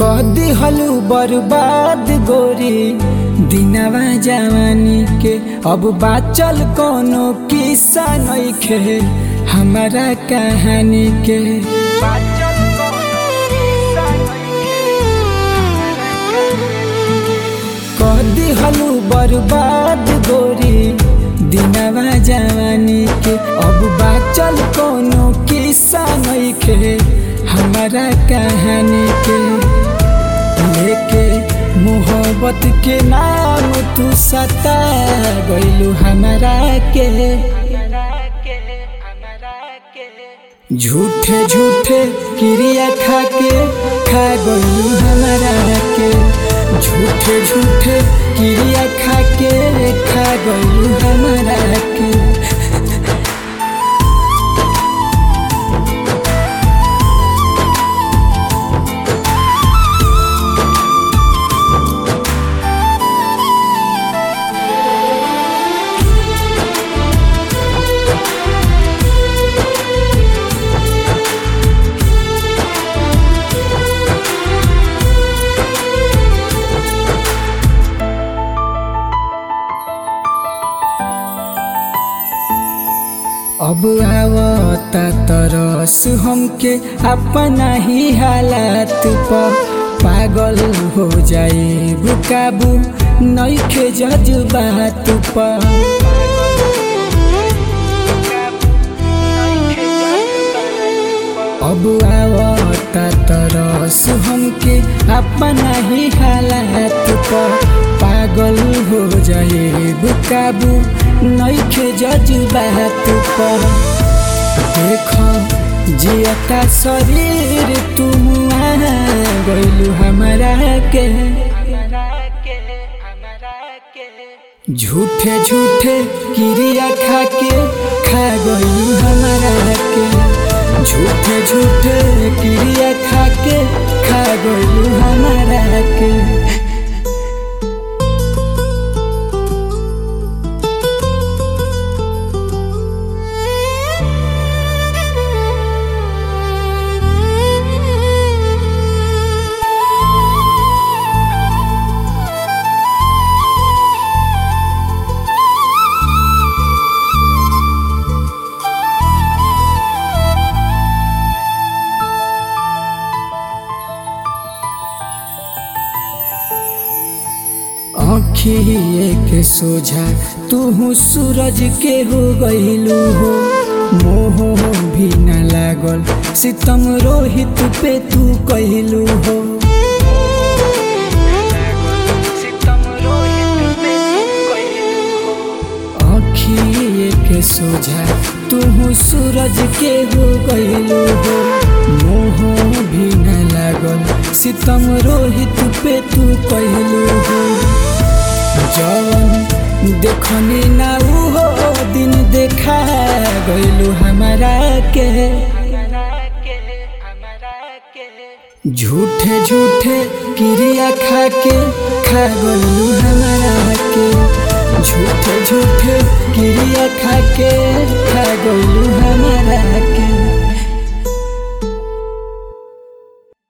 कदी हलू बर्बाद गोरी दिनवा जवानी के अब बाचल कोनो किस्सा नइखे हमारा कहानी के बाचल कोनो किस्सा कदी हलू बर्बाद गोरी दिनवा जवानी के अब बाचल कोनो किस्सा नइखे हमारा कहानी के लेके मोहब्बत के नाम तू सता गइलू हमारा के झूठे झूठे क्रिया खा के खा गइलू हमारा के झूठे झूठे क्रिया खा के खा गइलू हमारा के अब आवता तरस हमके अपना ही हालात पर पागल हो जाए बुकाबू नइखे जज्बात पर अब आवता तरस हमके अपना ही हालात पर पागल हो जाए बुकाबू नइखे जज्बात पर देख जियता शरीर तुम गइलू हमारा के झूठे झूठे क्रिया खा के खा गइलू हमारा के झूठे झूठे क्रिया खा के खा गइलू हमारा के आँखिए के सोझा तू सूरज के हो गईलू हो मोह भी न लागल सितम रोहित पे तू कहलू हो आँखिए के सोझा तू सूरज के हो गईलू हो मोह भी न लागल सितम रोहित पे तू कहलू हो जवन देखनी ना हो दिन देखा गइलू हमारा के झूठे झूठे क्रिया खा के खा गइलू हमारा के झूठे झूठे क्रिया खा के खा गइलू